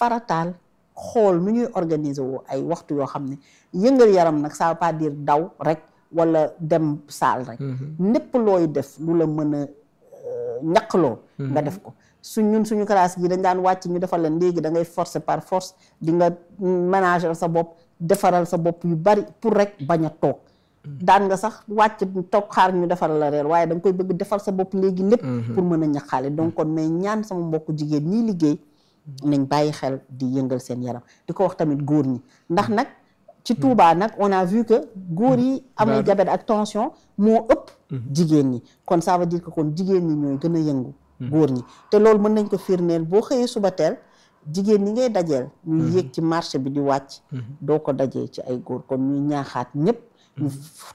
farataal xool nu ñuy organiser woo ay waxtu yoo xam ne yëngal yaram nag ça veut pas dire daw rek wala dem saal rek népp looy def lu la mën a ñaqloo nga def ko su ñun suñu classe gi dañ daan wàcc ñu defal leen léegi da ngay forcer par force di nga ménager sa bopp defaral sa bopp yu bari pour rek bañ a toog daan nga sax wàcc toog xaar ñu defaral la reer waaye da nga koy bëgg defal sa bopp léegi lépp pour mën a ñaqaale donc kon mais ñaan sama mbokku jigéen ñii liggéey nañ bàyyi xel di yëngal seen yaram di ko wax tamit góor ñi ndax nag ci Touba nag on a vu que góor yi amee diabète ak tension moo ëpp jigéen ñi kon ça veut dire que kon jigéen ñi ñooy gën a yëngu góor ñi te loolu mën nañ ko firndeel boo xëyee suba teel jigéen ñi ngay dajeel ñuy yéeg ci marché bi di wàcc doo ko dajee ci ay góor kon ñuy ñaaxaat ñëpp ñu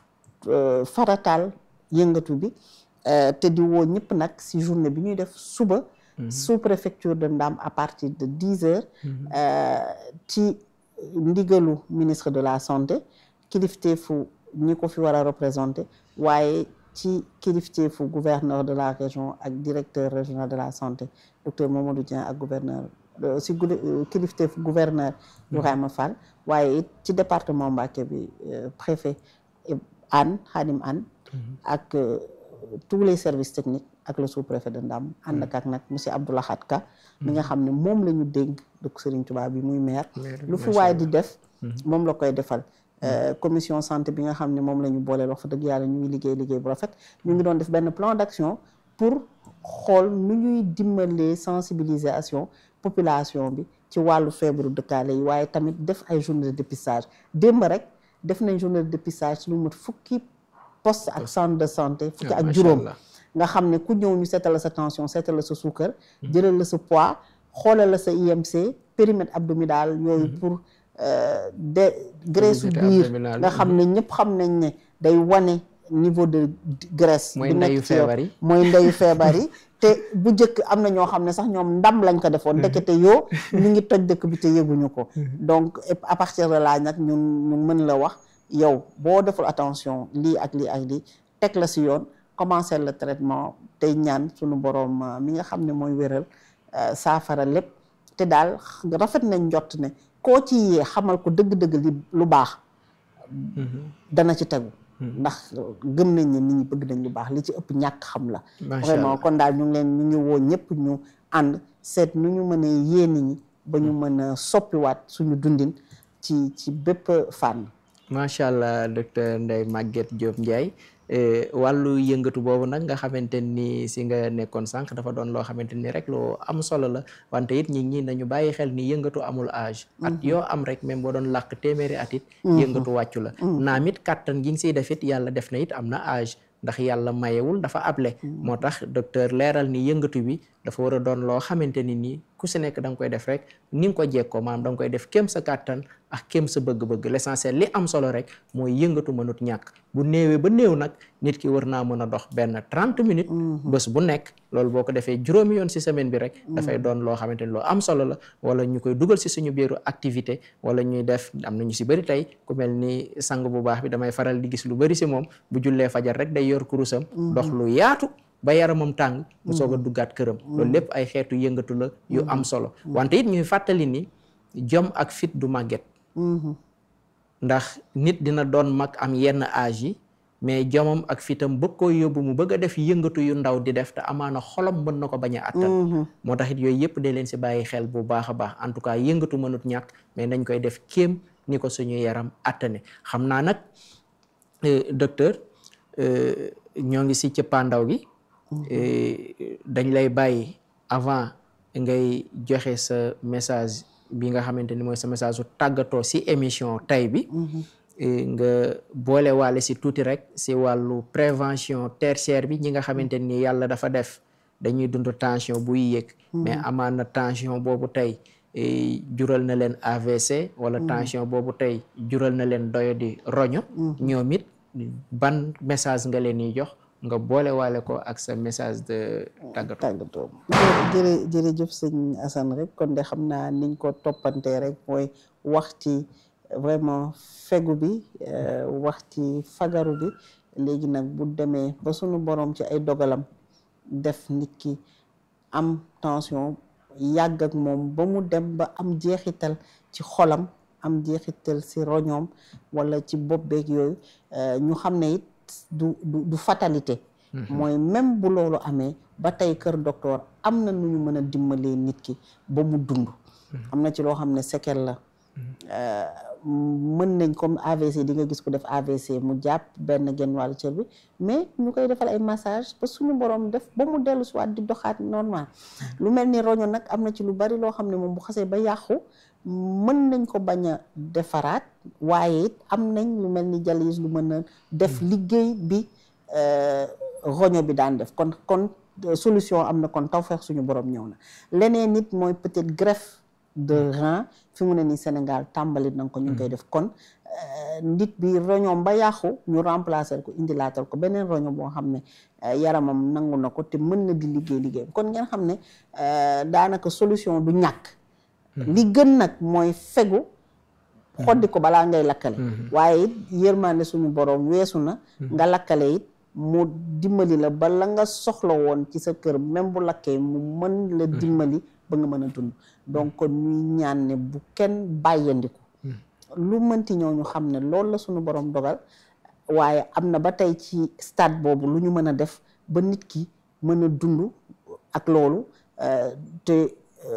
farataal yëngatu bi te di woo ñëpp nag si journée bi ñuy def suba sous préfecture de Ndam à partir de dix heures ci ndigalu ministre de la santé kilifteefu ñi ko fi war a représenté waaye ci kilifteefu gouverneur de la région ak directeur régional de la santé docteur Mamadou Dieng ak gouverneur si kilifteefu gouverneur Ibrahima Fall waaye it ci département Mbacké bi préfet Anne Khadim Anne ak tous les services techniques ak le sous-préfet de Ndam ànd ak nag monsieur Abdoulahat Ka mi nga xam ne moom la ñu dénk dëkk Serigne Touba bi muy maire lu fi waaye di def moom la koy defal commission santé bi nga xam ne moom la ñu booleel wax fa dëgg yàlla ñu ngi liggéey liggéey bu rafet ñu ngi doon def benn plan d'action pour xool nu ñuy dimbalee sensibilisation population bi ci wàllu feebaru dëkkaale yi waaye tamit def ay journée de dépistage démb rek def nañ journée de dépistage ci lu mat fukki poste ak centre de santé fukki ak juróom nga xam ne ku ñëw ñu seetal la sa tension seetal la sa suukar jëlal la sa poids xoolal la sa IMC périmètre abdominal yooyu pour de graisse biir nga xam ne ñëpp xam nañ ne day wane niveau de graisse mooy ndeyu feebar yi mooy ndeyu feebar yi te bu njëkk am na ñoo xam ne sax ñoom ndam lañ ko defoon ndekete yoo ñu ngi toj dëkk bi te yëguñu ko donc à partir de là nag ñun ñu mën la wax yow boo deful attention lii ak lii ak lii teg la si yoon commencer le traitement tey ñaan suñu boroom mi nga xam ne mooy wéral saafara lépp te daal rafet nañ njott ne koo ci yee xamal ko dëgg-dëgg li lu baax dana ci tegu ndax gëm nañ ne nit ñi bëgg nañ lu baax li ci ëpp ñàkk xam la vraiment kon daal ñu ngi leen ñu ngi woo ñëpp ñu ànd seet nu ñu mën a yee nit ñi ba ñu mën a soppiwaat suñu dundin ci ci bépp fànn macha allah docteur Ndeye Maguette Diop Ndiaye wàllu yëngatu boobu nag nga xamante ni si nga nekkoon sànq dafa doon loo xamante ni rek loo am solo la wante it ñi ñi nañu bàyyi xel ni yëngatu amul âge at yoo am rek même boo doon làkk téeméeri at it yëngatu wàccu la naam it kàttan gi nga siy def it yàlla def na it am na âge ndax yàlla mayewul dafa able moo tax docteur leeral ni yëngatu bi dafa war a doon loo xamante ni nii ku si nekk da nga koy def rek ni nga ko jekkoo maanaam da nga koy def kéem sa kàttan ak kéem sa bëgg-bëgg l'essentiel li am solo rek mooy yëngatu mënut ñàkk bu néewee ba néew nag nit ki war naa mën a dox benn trente minutes bés bu nekk loolu boo ko defee juróomi yoon si semaine bi rek dafay doon loo xamante ni loo am solo la wala ñu koy dugal si suñu biiru activité wala ñuy def am na ñu si bëri tey ku mel ni sang bu baax bi damay faral di gis lu bëri si moom bu jullee fajar rek day yor kurusam dox lu yaatu ba yaramam tàng mu soog a duggaat këram loolu lépp ay xeetu yëngatu la yu am solo wante it ñuy fàttali ni jom ak fit du màgget ndax nit dina doon mag am yenn âge yi mais jomam ak fitam bëgg koo yóbbu mu bëgg a def yëngatu yu ndaw di def te amaana xolam mën na ko bañ a attan moo tax it yooyu yëpp de leen si bàyyi xel bu baax a baax en tout cas yëngatu mënut ñàkk mais nañ koy def kéem ni ko suñu yaram attane xam naa nag docteur ñoo ngi si cëppaandaw gi dañ lay bàyyi avant ngay joxe sa message bi nga xamante ni mooy sa message su tàggatoo si émission tay bi nga boole waale si tuuti rek si wàllu prévention tertiaire bi ñi nga xamante ni yàlla dafa def dañuy dund tension buy yéeg mais amaan na tension boobu tey jural na leen AVC wala tension boobu tey jural na leen doyo di roño ñoom it ban message nga leen di jox nga boole waale ko ak sa message de tàggatoo tàggatoo jërë jërëjëf sëñ Assane rek kon de xam naa niñ ko toppantee rek mooy wax ci vraiment fegu bi wax ci fagaru bi léegi nag bu demee ba sunu borom ci ay dogalam def nit ki am tension yàgg ak moom ba mu dem ba am jeexital ci xolam am jeexital ci roñoom wala ci bopp beeg yooyu ñu xam ne it du du du fatalité mooy même bu loolu amee ba tey kër docteur am na nu ñu mën a dimbalee nit ki ba mu dund am na ci loo xam ne séquelle la mën nañ comme AVC di nga gis ko def AVC mu jàpp benn genn wàllu cër bi mais ñu koy defal ay massage ba suñu borom def ba mu dellu si waat di doxaat normal lu mel ni roño nag am na ci lu bari loo xam ne moom bu xasee ba yàqu mën nañ ko bañ a defaraat waaye it am nañ lu mel ni dialyse lu mën a def liggéey bi roño bi daan def kon kon solution am na kon tawfeex suñu borom ñëw na leneen nit mooy peut-être greffe de rein fi mu ne nii Sénégal tàmbali na ko ñu ngi koy def kon nit bi roñoom ba yàqu ñu remplacer ko indilaatal ko beneen roño boo xam ne yaramam nangu na ko te mën na di liggéey liggéey kon ngeen xam ne daanaka solution du ñàkk li gën nag mooy fegu xoddi ko balaa ngay lakkale waaye it yërmande suñu borom weesu na nga lakkale it mu dimbali la ba la nga soxla woon ci sa kër même bu lakkee mu mën la dimbali ba nga mën a dund donc kon ñuy ñaan ne bu kenn bàyyandiku lu mënti ñëw ñu xam ne loolu la suñu borom dogal waaye am na ba tey ci stade boobu lu ñu mën a def ba nit ki mën a dund ak loolu te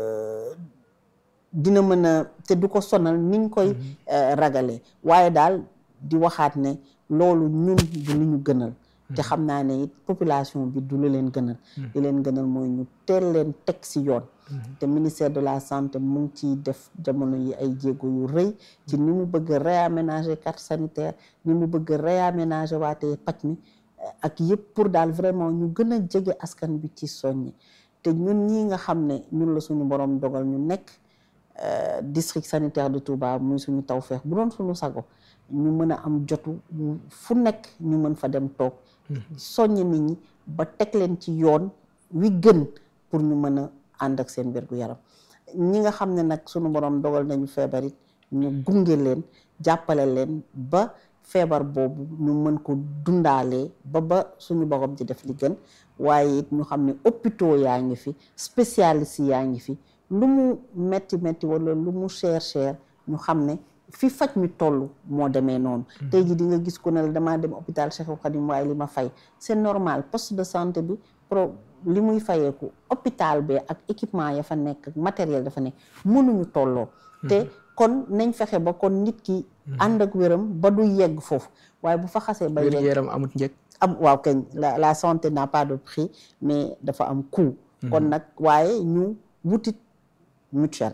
dina mën a te du ko sonal niñ koy ragalee waaye daal di waxaat ne loolu ñun du lu ñu gënal te xam naa ne it population bi du lu leen gënal li leen gënal mooy ñu teel leen teg ci yoon te ministère de la santé mu ngi ciy def jamono yi ay jéego yu rëy ci ni mu bëgg a réaménager carte sanitaire ni mu bëgg a réaménager waatee paj mi ak yëpp pour daal vraiment ñu gën a jege askan bi ci soññi te ñun ñi nga xam ne ñun la suñu borom dogal ñu nekk district sanitaire de Touba muy suñu tawfeex bu doon suñu sago ñu mën a am jotu fu nekk ñu mën fa dem toog soññ nit ñi ba teg leen ci yoon wi gën pour ñu mën a ànd ak seen wér gu yaram ñi nga xam ne nag sunu borom dogal nañu feebar it ñu gunge leen jàppale leen ba feebar boobu ñu mën ko dundaalee ba ba suñu borom di def li gën waaye it ñu xam ne hôpitaux yaa ngi fi spécialistes yaa ngi fi lu mu metti metti wala lu mu cher cher ñu xam ne fi faj mi toll moo demee noonu tey ji di nga gis ku ne la damaa dem hôpital Cheikhoul Khadim waaye li ma fay c'est normal poste de santé bi pro li muy fayeeku hôpital bi ak équipement ya fa nekk ak matériel dafa nekk mënuñu tolloo te kon nañ fexe ba kon nit ki ànd ak wéram ba du yegg foofu waaye bu fa xasee ba yegg yaram amut njëg am waaw kañ la la santé n'a pas de prix mais dafa am coût kon nag waaye ñu wutit mutuelle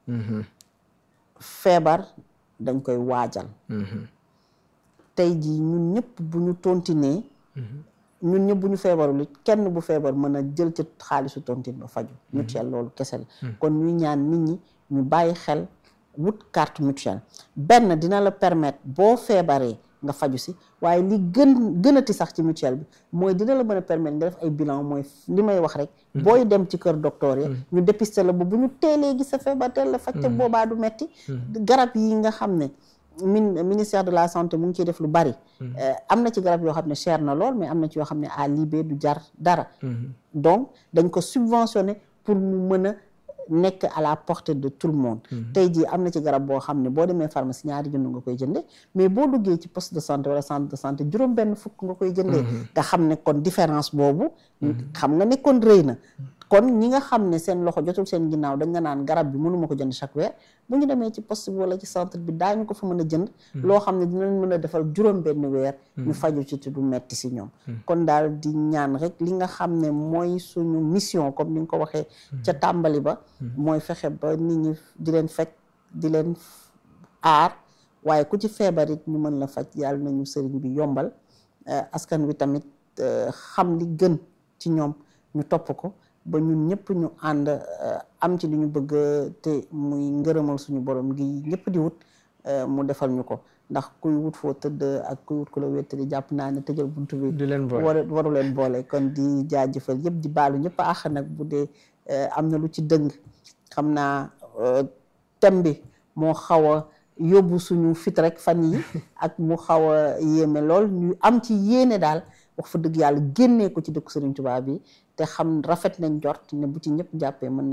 feebar dañ koy waajal tey jii ñun ñëpp bu ñu tontinee ñun ñëpp bu ñu feebarul it kenn bu feebar mën a jël ci xaalisu tontine ba faju mutuelle loolu kese la kon ñuy ñaan nit ñi ñu bàyyi xel wut carte mutuelle benn dina la permettre boo feebaree nga faju si waaye li gën gënati sax ci mutuelle bi mooy dina la mën a permettre nga def ay bilan mooy li may wax rek booy dem ci kër docteur yi ñu dépister la ba bu ñu teelee gis sa feebar teel la faj te boobaa du metti garab yi nga xam ne min ministère de la santé mu ngi ciy def lu bari am na ci garab yoo xam ne cher na lool mais am na ci yoo xam ne à libé du jar dara donc dañ ko subventionné pour mu mën a nekk à la portée de tout le monde tey jii am na ci garab boo xam ne boo demee pharmacie ñaari junni nga koy jënde mais boo duggee ci poste de santé wala centre de santé juróom benn fukk nga koy jëndee nga xam ne kon différence boobu xam nga ne kon rëy na kon ñi nga xam ne seen loxo jotul seen ginnaaw dañ nga naan garab bi mënuma ko jënd chaque weer bu ñu demee ci poste bi wala ci centre bi daañu ko fa mën a jënd loo xam ne dinañ mën a defal juróom benn weer ñu faju ci te du metti si ñoom kon daal di ñaan rek li nga xam ne mooy suñu mission comme ni nga ko waxee ca tàmbali ba mooy fexe ba nit ñi di leen fekk di leen aar waaye ku ci feebar it ñu mën la faj yàlla nañu sëriñ bi yombal askan wi tamit xam li gën ci ñoom ñu topp ko ba ñun ñëpp ñu ànd am ci li ñu bëgg te muy ngërëmal suñu borom gi ñëpp di wut mu defal ñu ko ndax kuy wut foo tëdd ak kuy wut ku la wéttali jàpp naa ne tëjal buntu bi du leen boole war waru leen boole kon di jaajëfal yëpp di baalu ñëpp àq nag bu dee am na lu ci dëng xam naa thème bi moo xaw a yóbbu suñu fit rek fan yi ak mu xaw a yéeme lool ñu am ci yéene daal wax fa dëgg yàlla génnee ko ci dëkku Sëriñ Tuubaa bi te xam rafet nañ jort ne bu ci ñëpp jàppee mën naa nekk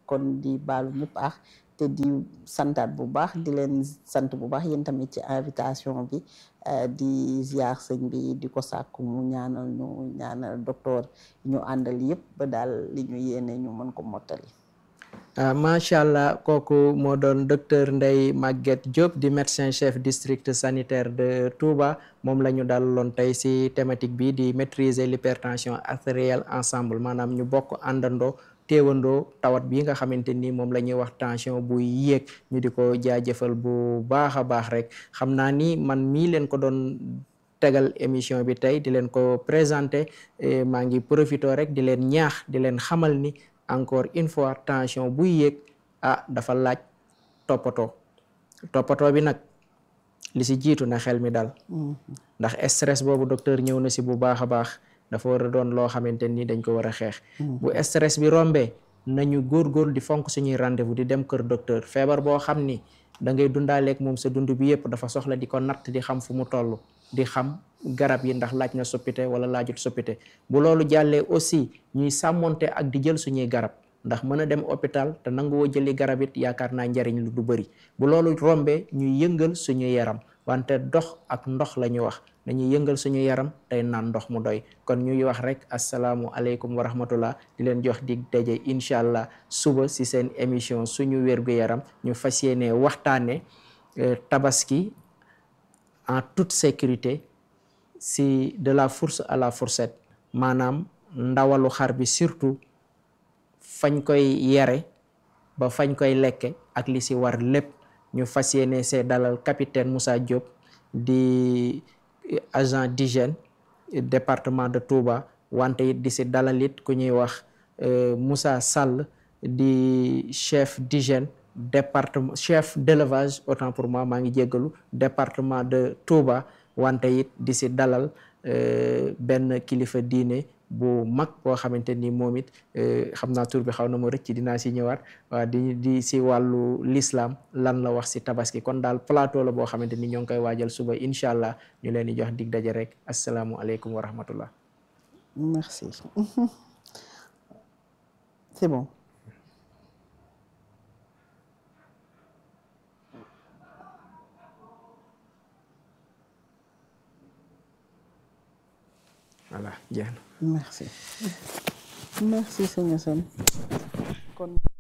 kon di baalu ñëpp ax te di santaat bu baax di leen sant bu baax yéen tamit ci invitation bi di ziar sëñ bi di ko sàkku mu ñaanal ñu ñaanal docteur ñu àndal yëpp ba daal li ñu yéene ñu mën ko mottali ah macha allah kooku moo doon docteur Ndeye Maguette Diop di médecin chef district sanitaire de Touba moom la ñu dalaloon tey ci thématique bi di maîtriser l'hypertension artérielle ensemble maanaam ñu bokk àndandoo teewandoo tawat bi nga xamante ni moom la ñuy wax tension buy yéeg ñu di ko jaajëfal bu baax a baax rek xam naa ni man mii leen ko doon tegal émission bi tey di leen ko présenter maa ngi profité rek di leen ñaax di leen xamal ni encore une fois tension buy yéeg ah dafa laaj toppatoo toppatoo bi nag li si jiitu na xel mi dal ndax stress boobu docteur ñëw na si bu baax a baax dafa war a doon loo xamante ni dañ ko war a xeex bu stress bi rombee nañu góorgóor di fonk suñuy rendez-vous di dem kër docteur feebar boo xam ni da ngay dundaaleeg moom sa dund bi yëpp dafa soxla di ko natt di xam fu mu toll di xam garab yi ndax laaj na soppite wala laajut soppite bu loolu jàllee aussi ñuy sàmmonte ak di jël suñuy garab ndax mën a dem hôpital te nanguwoo jëli garab it yaakaar naa njariñ lu du bëri bu loolu rombee ñuy yëngal suñu yaram wante dox ak ndox la ñu wax dañuy yëngal suñu yaram tey naan ndox mu doy kon ñuy wax rek asalaamu aleykum wa rahmatullah di leen jox dig daje incha allah suba si seen émission suñu wér-gu-yaram ñu fas yéene waxtaane tabaski en toute sécurité si de la fourche à la fourchette maanaam ndawalu xar bi surtout fañ koy yere ba fañ koy lekke ak li si war lépp ñu fas yéene see dalal capitaine Moussa Diop di agent d'hygiène département de Touba wante it di si dalal it ku ñuy wax Moussa Sall di chef d'hygiène département chef d'élevage autant pour moi maa ngi jéggalu département de Touba wante it di si dalal benn kilifa diine bu mag boo xamante ni moom it xam naa tur bi xaw na ma rëcc dinaa si ñëwaat waa di di si wàllu l'islam lan la wax si tabaski kon daal plateau la boo xamante ni ñoo ngi koy waajal suba incha allah ñu leen di jox dig daje rek asalaamualeykum wa rahmatullah merci c'est bon voilà jeex na merci merci sëñ Assane kon